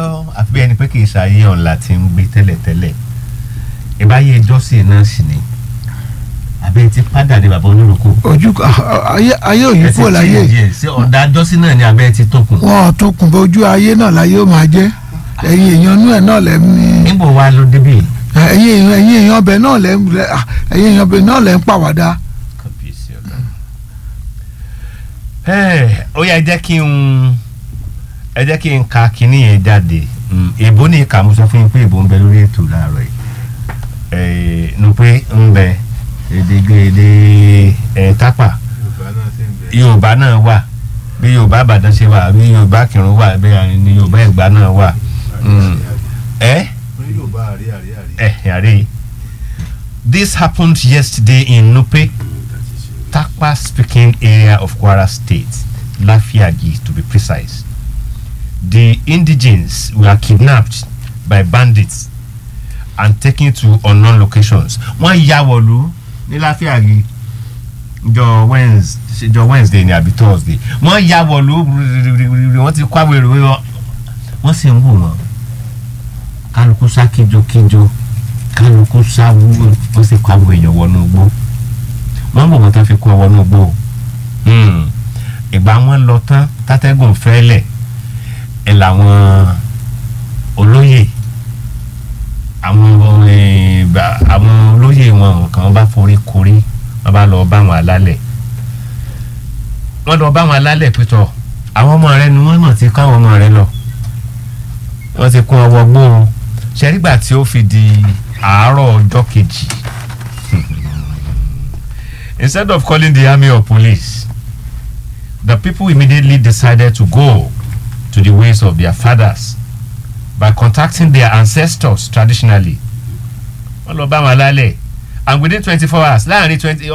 àfi bí ẹni pé kì í ṣàyè ọ̀la tí ń gbé tẹ́lẹ̀tẹ́lẹ̀ ìbáyé jọ́sìn náà sì ni àbẹ́ ti padà ní bàbá onírúkọ. ojú ayé ayé òyìn kúrò láyé ṣé ọ̀dà jọ́sìn náà ni àbẹ́ ti tókun. wọn ò tún kùn bó ojú ayé náà láyé ó máa jẹ́ ẹ̀yin èèyàn inú ẹ̀ náà lẹ́ ń ní níbo wa ló débì. ẹ̀yin èèyàn ẹ̀yin èèyàn ọbẹ̀ náà lẹ́ ń ẹ̀yin èèyàn ọbẹ̀ náà lẹ́ ń pàwádà. kábíyèsí ọ̀gá. ẹ ó yá ẹ jẹ́ kí n ẹ jẹ́ kí n ka kinní yẹn jáde Mm, èbó ní ìka mo sọ fún yín pé èbó ń bẹ lórí ètò láàárọ̀ yìí ẹ nu pé ń bẹ èdègèdè ẹ tápà yorùbá náà wà bí yorùbá àbàdàn ṣe wà bí yorùbá kìrún wà bí ní yorùbá ẹ̀gbá náà wà Mm. ẹ ẹ yàrá this happened yesterday in nupe takpa speaking area of kwara state lafiagi to be precise the indigenes were kidnapped by bandits and taken to unknown locations wọ́n ya wọ̀lú ní láfíàgì jọ wednesday jọ wednesday ni àbí thursday wọ́n ya wọ̀lú wọ́n ti kó àwọn èrò wọn wọ́n sì ń wò wọ́n kálukú sá kíjokíjo kálukú sá wúwo wọ́n sì kó àwọn èèyàn wọnú igbó wọ́n bò wọ́n tán fi kó wọn wọnú igbó Hmm. ìgbà wọn lọ tán tátẹ́gùn fẹ́lẹ̀ ẹ làwọn olóyè àwọn eh, bá- àwọn olóyè wọn kan bá forí korí wọn bá lọ bá wọn alálẹ̀ wọn lọ bá wọn alálẹ̀ pẹ̀tọ̀ àwọn ọmọ rẹ ni wọn mọ̀ ti kọ́ àwọn ọmọ rẹ lọ wọn ti kún ọwọ́ gbóhùn ṣẹ́rígbà tí ó fi di àárọ̀ ọjọ́ kejì instead of calling the army or police the people immediately decided to go to the ways of their fathers by contacting their ancestors traditionally wọ́n lọ bá wọn lálẹ́ and within twenty four hours láàrin twenty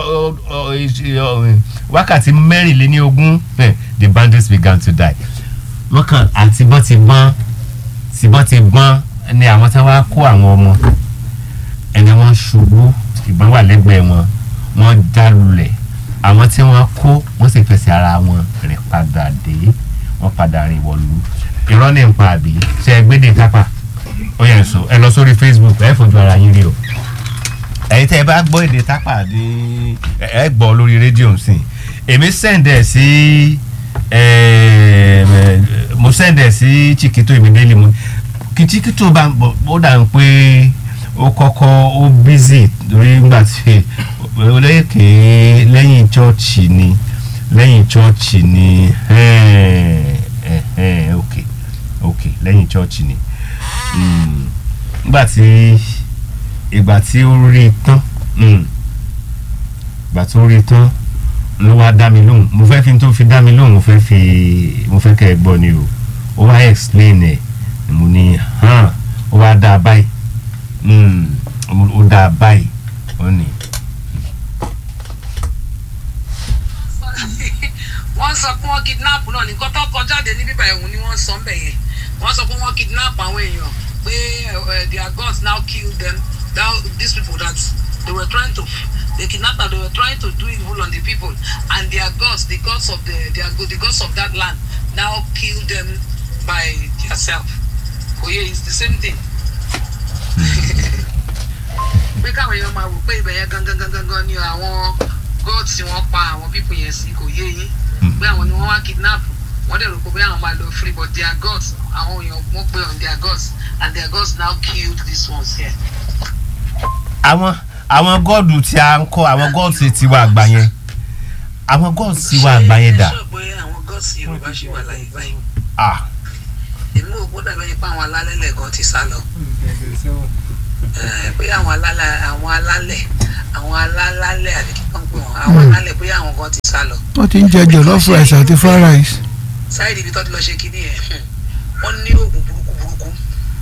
wákàtí mẹ́rìnléníogún eh, the bandits began to die wọ́n kàn àti bọ́n ti gbọ́n tí bọ́n ti gbọ́n ni àwọn tí wọ́n á kó àwọn ọmọ ẹni wọ́n ṣubú ìbọn wà lẹ́gbẹ̀ẹ́ wọn wọ́n já lulẹ̀ àwọn tí wọ́n kó wọ́n sì fẹsẹ̀ ara wọn rìn padà dé wọ́n padà rìn wọ̀lú irọ́ ní nǹkan àbí ṣe é gbédè tápà ó yẹn sọ ẹ lọ sórí facebook ẹ fojú ara yín rí o ẹ̀yin tẹ́ ẹ bá gbọ́ èdè tápà ní ẹ gbọ́ lórí rédíò nsìn èmi sẹ́ǹdẹ̀ sí mo sẹ́ǹdẹ̀ sí chiquito ìmìdélé mu kí chiquito bá ń bọ̀ ó dà ń pé ó kọ́kọ́ ó bízì lórí nígbà tí olóyèké lẹ́yìn chọ́ọ̀chì ni lẹ́yìn chọ́ọ̀chì ni ok ok lẹ́yìn chọ́ọ̀chì ni nígbà tí ìgbà tí ó rí i tán ìgbà tí ó rí i tán ló wá dá mi lóhùn mo fẹ́ fi tó fi dá mi lóhùn mo fẹ́ fi mo fẹ́ kẹ́ ẹ gbọ́ ni o ó wá explain ẹ̀ mo ní hàn ó wá dá a báyìí ó dá a báyìí ó ní. wọ́n sọ pé wọ́n kidnap náà ní kọ́tọ́ kọjáde ní bíbá ẹ̀hún ni wọ́n sọ ń bẹ̀ yẹn wọ́n sọ pé wọ́n kidnap àwọn èèyàn pé their gods now kill them now these people that they were trying to they kidnap them they were trying to do evil on the people and their gods the gods of the their the gods of that land now kill them by theirself oye it's the same thing pé káwọn èèyàn máa wò pé ibẹ̀ yẹn gangan gangan gan ni àwọn gods tí wọ́n pa àwọn people yẹn sí kò yé yín pé àwọn ni wọ́n wá kidnap wọ́n dẹ̀ rò pé bí àwọn máa lọ free but their gods àwọn èèyàn wọ́n pé on their gods and their gods now killed these ones here. àwọn àwọn gọ́ọ̀dù tí a ń kọ́ àwọn gọ́ọ̀dù tí wà àgbà yẹn àwọn gọ́ọ̀dù tí wà àgbà yẹn dà. ṣé ẹ sọ pé àwọn gods yorùbá ṣì wà láyé báyìí ah èmi ò gbọ́dọ̀ bẹ́ẹ̀ pé àwọn alálẹ̀ lẹ́ẹ̀kan ti sá lọ Eh, pé àwọn alálẹ̀ àwọn alálẹ̀ àwọn alálẹ̀ àbí kí wọ́n pè wọ́n àwọn alálẹ̀ pé àwọn kan ti sá lọ wọ́n ti ń jẹ jollof rice àti fried rice. sáìdì ibi tó ti lọ ṣe kínní ẹ̀ wọ́n ní oògùn burúkú burúkú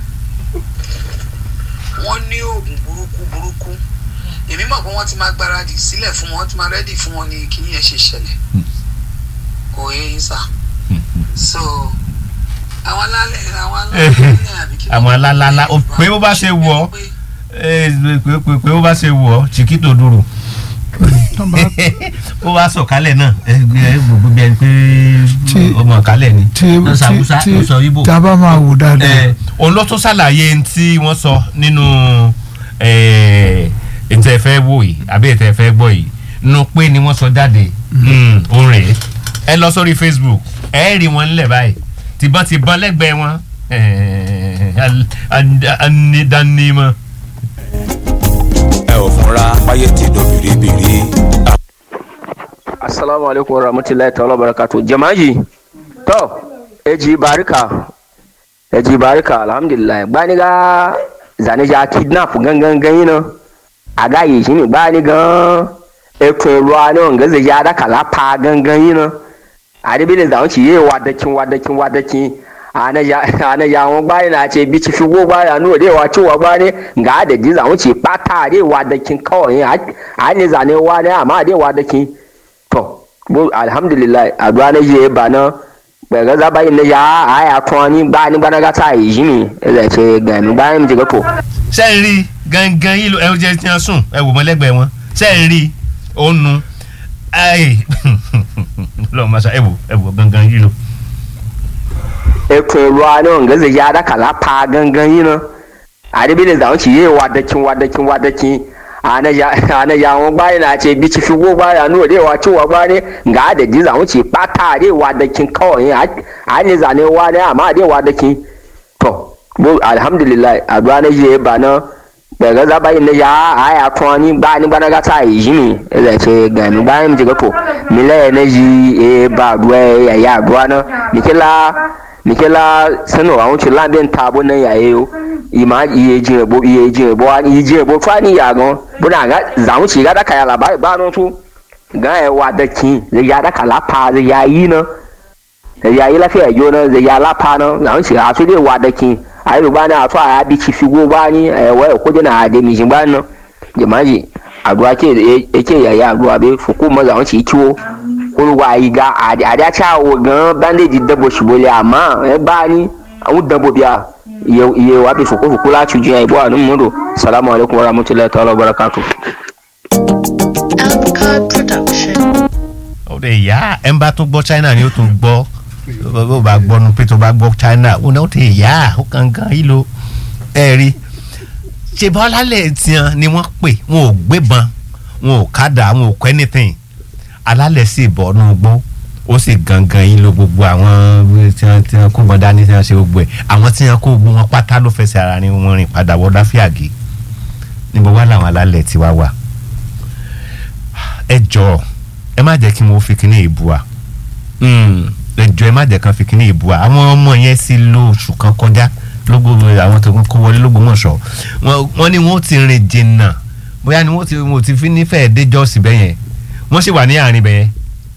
wọ́n ní oògùn burúkú burúkú èmi mọ̀ pé wọ́n ti máa gbáradì sílẹ̀ fún wọn wọ́n ti máa rẹ́dì fún wọn ní kínní ẹ̀ ṣe ṣẹlẹ̀ kò yé yín sà so àwọn alálẹ̀ àwọn alálẹ̀ àbí kí wọ́n àwọn alálálá ó pé bó bá ṣe wọ̀ ọ́ pé ẹ pé pé pé bó bá ṣe wọ̀ ọ́ chiquito dúró tán bá ó wá sọ̀kálẹ̀ náà ẹ ẹ gbogbo bí ẹni pé Tí- ọmọ kálẹ̀ ni tí lọ sọ Haúsá tí lọ sọ Ìgbò. tí a bá máa wò dáadáa ẹ òun ló tún ṣàlàyé n tí wọ́n sọ nínú ètò ẹ̀fẹ́ wò yìí àbí ètò ẹ̀fẹ́ gbọ́ yìí nu pé ni wọ́n sọ jáde òun rèé ẹ lọ sórí Facebook ẹ rí wọn nílẹ̀ báyìí tìbọn tìbọn lẹ́gbẹ̀ẹ́ wọn anidánimọ̀. ẹ ò fúnra báyé ti do bìrìbìrì. assalamu alaikum wa rahmatullahi ta'ala wa barakatuh jama'i to eji barika eji barika alhamdulillah gbani ga zane ja kidnap gangan gani na a ga yi shi ne gbani gan ekun ruwa ne wanga zai ja da kala pa gangan yi na a da bilin zaun ci yi wadakin wadakin wadakin ana ya ana ya won gbani na ce bi ci fi go gbani anu de wa ci wa gbani ga da ji zaun ci pata de wadakin kawai a ne zane wa ne amma de wadakin to bo alhamdulilayi àdúrà ne yé ba náà gbẹ̀gẹ́ sábà yìí ne ya àyà kan ní gbá ní gbanagata yìí ni ẹ̀rẹ̀ ṣe gbẹ̀mí gbá ní jẹ́gẹ́ pò. ṣe ń rí gangan yìí ló ẹ jẹ́ tí wọ́n sùn ẹ wò mọ́ lẹ́gbẹ̀ẹ́ wọn ṣe ń rí ó nu ẹ lọ́wọ́ máa ṣe ẹ wò ẹ wò gangan yìí ló. ekun ruwa ne wanga zai ya da kala pa gangan yi na adibile zaun ci yi wadakin wadakin wadakin ana ya ana ya won gbani na ce bi ci fi go gbani anu de wa ci wa gbani ga da ji zaun ci pata de wadakin kawai a ne zane wa ne amma de wadakin to bo alhamdulillah àdúrà ne yé ba náà gbẹ̀gẹ́ sábà yìí ne ya àyà kan ní gbá ní gbanagata yìí ni ẹ̀rẹ̀ ṣe gbẹ̀mí gbá ní jẹ́gẹ́ pò mílẹ̀ ne yi ẹ̀ ba àdúrà ẹ̀ yà àdúrà náà nìkẹ́lá nikela sanu àwọn tí lábẹ́ ta bó náà yà yẹ o ìmá iye jìn ẹ̀bọ iye jìn ẹ̀bọ iye jìn ẹ̀bọ fún àníyà gan bó náà zàwọn tí gàdá kàyà làbá ìbá náà tún gan ẹ̀ wà dẹ́kin lè yà dá kàlá pa lè yà yí náà lè yà yí láfẹ́ ẹ̀jọ́ náà lè yà lápá náà zàwọn tí àtún lè wà dẹ́kin àyẹ̀lùbá náà àtún àyà bí ti fi gbó bá ní ẹ̀wọ́ ẹ̀kọ́jọ́ náà àdé mi jìn bá náà jẹ̀májì àdúrà eke yàyà àdúrà bẹ fòkó mọ́ zàwọn tí kí wó olùwà ìga àdàtà àwọ̀ gan bandage dẹ́bọ̀ ṣùgbọ́lẹ̀ àmọ́ ẹ bá ní àwọn dẹ́bọ̀ bíà iye wà bí fòkófòkó láti ju ìbò àánú mọ́tò salamu alaykum wa rahmatulahi ta'ala wa barakatu. Alcard Production. ó lè yá ẹ ń bá tún gbọ́ China ni ó tún gbọ́ ó bá gbọ́ nu pé tó bá gbọ́ China ó náà ó ti yá ó gangan yìí ló ẹ rí ṣe bá lálẹ́ tiẹ̀ ni wọ́n pè wọn ò gbébọn wọn ò kádà wọn ò kọ́ anything alálẹ̀ sì bọ̀ ọ́nú gbó ó sì gangan yìí ló gbogbo àwọn tí wọ́n tí wọ́n kó wọn dání tí wọ́n ṣe gbogbo ẹ̀ àwọn tí wọ́n kó gbogbo wọn pátá ló fẹsẹ̀ ara ni wọ́n rìn padà wọ́n dáfíàgì níbo wá làwọn alálẹ̀ tí wá wà ẹ jọ̀ọ́ ẹ má jẹ́ kí wọ́n fi kíní ìbú wa ẹ jọ̀ọ́ ẹ má jẹ́ kí wọ́n fi kíní ìbú wa àwọn ọmọ yẹn sì lo oṣù kan kọjá lógbó àwọn tó kó wọlé lógbómọ̀ṣọ́ wọ́n ní wọ́n ti rìn jìnnà bóyá ni wọ́n ti wọ́n ti fi nífẹ̀ẹ́ dé jọ́ọ̀sì bẹ́yẹn wọ́n sì wà ní àárín bẹ́yẹn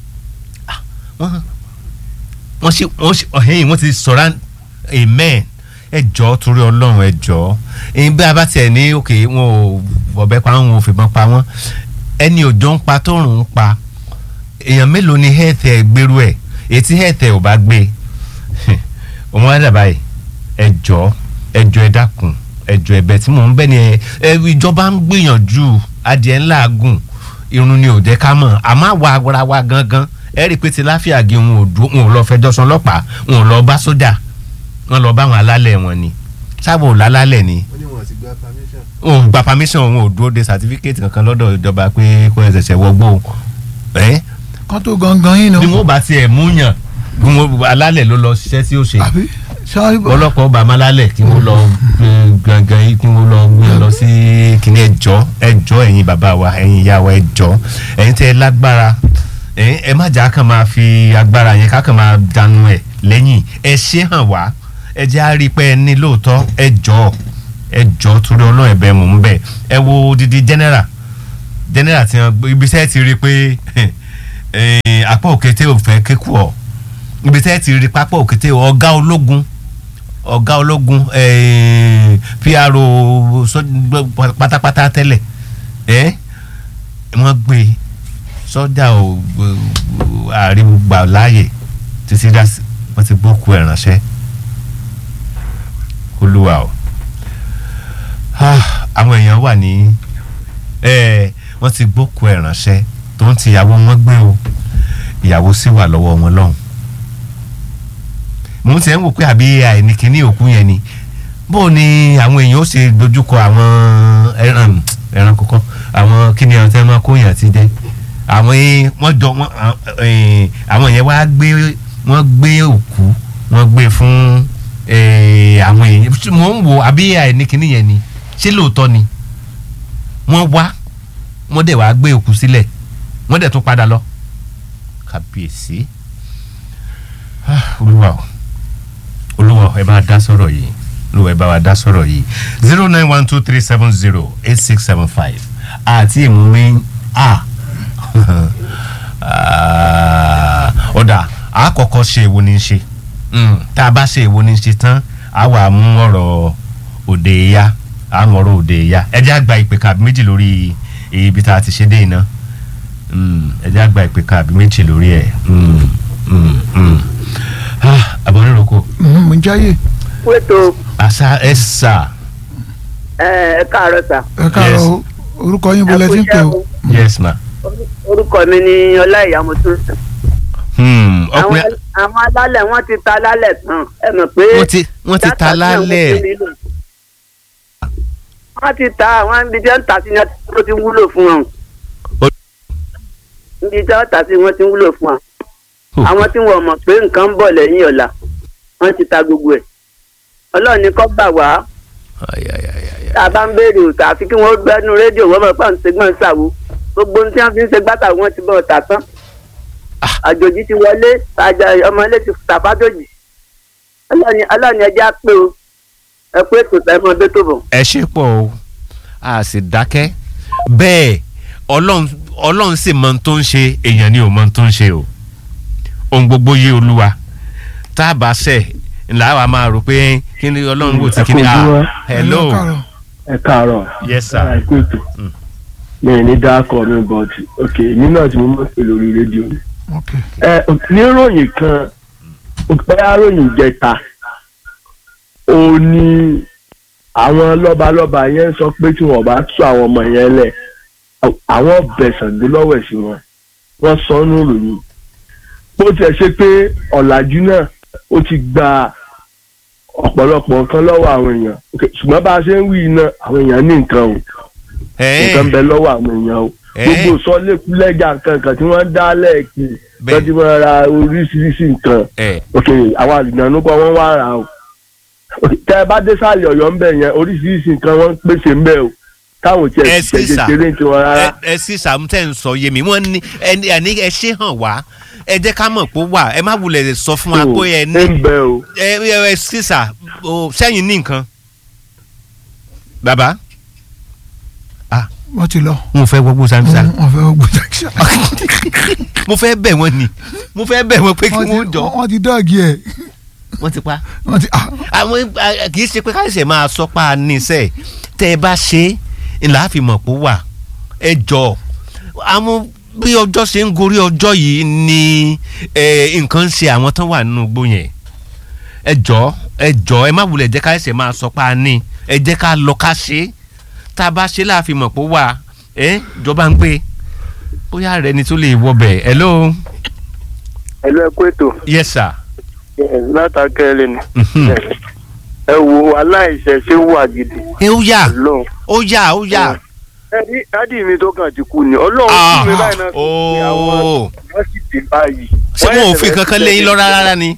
wọ́n sì wọ́n sì ọ̀hìn wọ́n ti sọ̀rọ̀ amen ẹ jọ̀ọ́ torí ọlọ́run ẹ jọ̀ọ́ ẹ̀yin bí a bá tiẹ̀ ní òkè wọn ò bọ̀bẹ́ pa wọn ò fìbọn pa wọn ẹni òjò ń pa tóòrùn ń pa èèyàn mélòó ni health ẹ gbèrú ẹ ètí health ẹ ò bá gbé òun á dàbá yìí ẹ jọ̀ọ́ ẹ jọ̀ọ́ ẹ dákun ẹ jọ̀ọ́ ẹ̀bẹ̀ tí mò ń bẹ̀ ni ẹ ìjọba ń gbìyànjú adìẹ ńlá gùn irun ni ò jẹ́ ká mọ̀ àmọ́ àwa ara wa gangan ẹ rí i pé ti láfíà gé wọn ò dúró wọn ò lọ fẹjọ́ sùn ọlọ́pàá wọn ò lọ bá sójà wọn lọ bá àwọn alálẹ̀ wọn ni sábà ò lálálẹ̀ ni wọn ò gba permission wọn ò dúró de certificate kankan lọ́dọ̀ ìjọba pé kó ẹ ṣẹ̀ṣẹ̀ wọgbó ẹ kán tó gangan yín bí náà wọn bá tiẹ̀ mú yàn bí wọn alálẹ̀ ló lọ ṣiṣẹ́ tí ó ṣe àbí sáré bọ̀ ọlọ́pàá ọba amálálẹ̀ kí wọ́n lọ gbé gangan yìí kí wọ́n lọ gbé lọ sí kíní ẹjọ́ ẹjọ́ ẹ̀yin bàbá wa ẹ̀yin ìyá wa ẹjọ́ ẹ̀yin tẹ́ ẹ lágbára ẹ̀yin ẹ má jà kàn máa fi agbára yẹn ká kàn máa dànù ẹ̀ lẹ́yìn ẹ ṣe hàn wá ẹ jẹ́ á rí i pé ẹ ní lóòótọ́ ẹjọ́ ẹjọ́ torí ọlọ́run ẹ̀bẹ̀ mò ń bẹ̀ ẹ wo odidi general general ti hàn ibi tẹ́ ẹ ti rí i pé eh, apá òkété ò fẹ́ kékù ọ̀ ibi tẹ́ ẹ ti rí pápá òkété ọ̀gá ológun ọ̀gá ológun eh, PRO sọ- pátápátá tẹ́lẹ̀ ẹ́ wọ́n gbé sọ́jà ò àríwú gbà láàyè títí dá sí wọ́n ti gbókù ẹ̀ ránṣẹ́ olúwa o Ah, àwọn èèyàn wà ní eh, wọ́n ti gbókù ẹ̀ ránṣẹ́ tó ń ti ìyàwó wọn gbé o ìyàwó sì wà lọ́wọ́ wọn lọ́hùn mo ti ẹ̀ ń wò pé àbí àìní kíní òkú yẹn ni bó ni àwọn èèyàn ó ṣe dojúkọ àwọn ẹran ẹran kọ̀ọ̀kan àwọn kíni ọ̀tí ẹ̀ máa kó yàn ti dé àwọn yẹn wọ́n jọ wọ́n eh, àwọn yẹn wá gbé wọ́n gbé òkú wọ́n gbé fún eh, àwọn èèyàn mo ń wò àbí àìní kíní yẹn ni ṣé lóòótọ́ ni wọ́n wá wọ́n dẹ̀ wá gbé òkú sílẹ̀ wọ́n dẹ̀ tún padà lọ kàbíyèsí Ah, olúwa o olúwa ẹ bá dá sọ̀rọ̀ yìí olúwa ẹ bá wa dá sọ̀rọ̀ yìí zero nine one two three seven zero eight six seven five àti ìmúmi a ọ̀dà àkọ́kọ́ ṣe èwo ní í ṣe Mm, tá a bá ṣe èwo ní í ṣe tán a wà mú ọ̀rọ̀ òde ya a mú ọ̀rọ̀ òde ya ẹ jẹ́ àgbà ìpè kàbí méjì lórí ibi tá a ti ṣe dé iná Mm, ẹ jẹ́ àgbà ìpè kàbí méjì lórí ẹ̀ Mm, mm, mm. Ah, àbọ̀nrẹ́rọ̀kọ Mhm, mo ń jáyè wéto àṣà ẹ̀ sà ẹ káàárọ̀ sà ẹ káàárọ̀ Yes. o. orúkọ yín bọ́lẹ̀ tí ń pè o yes ma. orúkọ mi ni ọláìyá mọtò Hmm, àwọn ọkùnrin àwọn alálẹ̀ wọ́n ti ta alálẹ̀ tán ẹ mọ̀ pé wọ́n ti wọ́n ti ta dátà tí àwọn lálẹ́ ti nílò. wọ́n ti ta àwọn ibi tí wọ́n ta sí ni wọ́n ti wúlò fún wọn Ó- ibi tí wọ́n ta sí wọ́n ti wúlò fún wọn Oh. àwọn tí wọ́n mọ̀ pé nǹkan ń bọ̀ lẹ́yìn ọ̀la wọ́n ti ta gbogbo ẹ̀ ọlọ́run ní kọ́ gbà wá Ay, ay, ay, ay, ay. tá a bá ń béèrè òtà àfi kí wọ́n gbẹ́nu rédíò wọ́n mọ̀ pé àwọn ṣègbọ́n ṣàwo gbogbo ohun tí wọ́n fi ń ṣe gbàtà wọn ti bọ̀ ọ̀tà tán Ah. àjòjì ti wọlé àjà ọmọ ilé ti tàfájòjì ọlọ́ni ọlọ́ni ẹja pé o ẹ pé ètò ẹ mọ bẹ́tò bọ̀. ẹ ṣe pọ̀ o a sì dákẹ́ bẹ́ẹ̀ ọlọ́run ọlọ́run sì mọ ohun tó ń ṣe èèyàn ni ò mọ ohun tó ń ṣe o ohun gbogbo yé olúwa tá a bá ṣẹ̀ ńlá wa máa rò pé kí ni ọlọ́run wò tí kí ni Ẹ kú ah ojúmọ́. hello Ẹ káàárọ̀. ẹ káàárọ̀ yes sir ẹ kú ètò Mm. mi ò ní dákọ mi but ok èmi náà tí mo mọ̀ pé lórí rédíò ni. ok ẹ níròyìn kan bóyá ròyìn jẹta ó ní àwọn lọ́balọ́ba yẹn sọ pé tí wọ́n bá tú àwọn ọmọ yẹn lẹ̀ àwọn bẹ̀sàn gbé lọ́wọ́ ẹ̀ sí wọn wọ́n sọ ọ́ nù ròyìn bó tiẹ̀ ṣe pé ọ̀làjú náà ó ti gba ọ̀pọ̀lọpọ̀ nǹkan lọ́wọ́ àwọn èèyàn Ok, ṣùgbọ́n bá a ṣe ń wí iná àwọn èèyàn ní nǹkan o nǹkan bẹ lọ́wọ́ àwọn èèyàn o Eh. gbogbo sọlékúlẹ́jà kankan tí wọ́n dá lẹ́ẹ̀kì Bẹ́ẹ̀. wọ́n ti máa ra oríṣiríṣi nǹkan ẹ ok àwọn àlùdánù kan wọ́n wá ra o Ok, tẹ́ ẹ bá dé sàlẹ̀ ọ̀yọ́ ń bẹ̀ yẹn oríṣiríṣi nǹkan wọ́n ń pèsè ń bẹ̀ o táwọn tiẹ̀ Ẹ ti sì ṣẹ̀ṣẹ̀ sà. ṣeré ń tiwọn rárá. ẹ sì sàmútẹ̀ ń sọ yé mi wọ́n ní ẹni ẹni ẹ ṣe hàn wá ẹ jẹ́ ká mọ̀ pé ó wà ẹ má wulẹ̀ sọ fún wa So, pé ẹ ń ní bẹ o ẹ ẹ ẹ sísà o sẹ́yìn ní nǹkan bàbá wọ́n ti lọ mo fẹ́ gbogbo samisa wọ́n fẹ́ wọ́n gbọ́dọ̀ ṣá. mo fẹ́ bẹ̀ wọ́n ni mo fẹ́ bẹ̀ wọ́n pé kí wọ́n jọ wọ́n ti dọ́ọ̀gì ẹ̀ wọ́n ti pa wọ́n ti ah, àwọn a- kì í ṣe pé káyọ̀sẹ̀ máa sọ pa níṣẹ́ tẹ́ ẹ bá ṣe é ńlá fi mọ̀ pé ó wà ẹ jọ àwọn bí ọjọ́ ṣe ń gorí ọjọ́ yìí ni eh, nǹkan ń ṣe àwọn tán wà nínú igbó yẹn ẹ jọ ẹ jọ ẹ má wulẹ̀ jẹ́ káyọ̀sẹ̀ máa sọ pa ní ẹ jẹ́ ká lọ ká ṣe é tá a bá ṣe láàfin mọ̀ pé ó wà ẹ jọba ń pè bóyá rẹ ni tó lè wọbẹ̀ hello ẹ̀lú ẹ̀kú ètò yes sir látàkẹ́lẹ́ ni Mhm. ẹ wo aláìṣẹ̀ṣẹ̀ wà gidi ẹ ó yà ọlọ́run ó yà ó yà. ẹni dádì mi tó kàn ti kú ni ọlọ́run Ah, kú mi báyìí náà tó fi àwọn ooo wọ́n sì dé báyìí. ṣé wọn ò fi kankan léyìn lọ rárá ni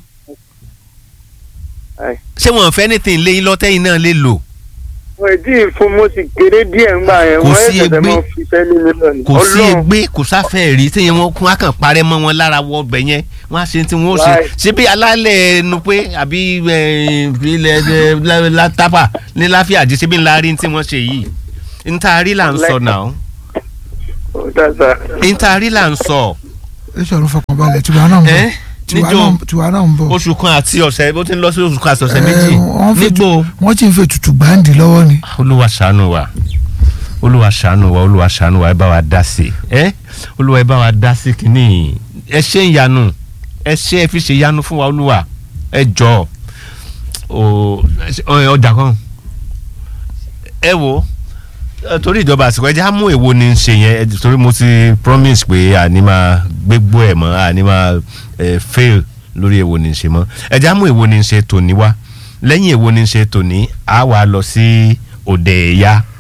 Ai. ṣé wọn ò fẹ́ anything léyìn lọ tẹ́yìn náà lè lò wọ́n ẹ̀ tí ì fún mo sì kéré díẹ̀ ńgbà yẹn Kò wọ́n sí ẹ̀ tẹ̀sẹ̀ egbé. máa fi sẹ́ni mi lọ ni kò sí egbé kò sáfẹ́ rí tí wọn kún akàn parẹ́ mọ́ wọn lára wọ ọbẹ̀ yẹn wọn á ṣe tí wọn ó ṣe Right. ṣé bí alálẹ̀ ẹnu pé àbí eh, ilẹ̀ eh, lá- látàpà ní láfíàjì ṣé bí ńlá rí tí wọ́n ṣe yìí ntaari là ń sọ náà Ó dá sá. ntaari là ń sọ ẹ ṣọ̀rọ̀ fọkànbalẹ̀ tiwa náà ń bọ̀ ẹ tiwa níjó náà tiwa náà ń bọ̀ oṣù kan àti ọ̀sẹ̀ bó ti ń lọ sí oṣù kan àti ọ̀sẹ̀ Eh, méjì wọ́n fẹ́ nígbò. wọ́n ti ń fẹ́ tutù gbáǹdì lọ́wọ́ ni olúwa ṣàánú wa olúwa ṣàánú wa olúwa ṣàánú wa ẹ bá wa dá sí ẹ olúwa ẹ bá wa dá sí kínní ẹ ṣe ń yanu ẹ ṣe ẹ fi ṣe yanu fún wa olúwa ẹ jọ ọ ọjà kan ẹ wo Eh, torí ìjọba àsìkò ẹjẹ á mú èwo ni ń ṣe yẹn eh, torí mo ti promise pé àní máa gbégbó ẹ̀ mọ́ àní máa eh, fail lórí èwo ni ń ṣe mọ́ ẹjẹ á mú èwo ni ń ṣe tòní wá lẹ́yìn èwo ni ń ṣe tòní á wà lọ sí òde ẹ̀yà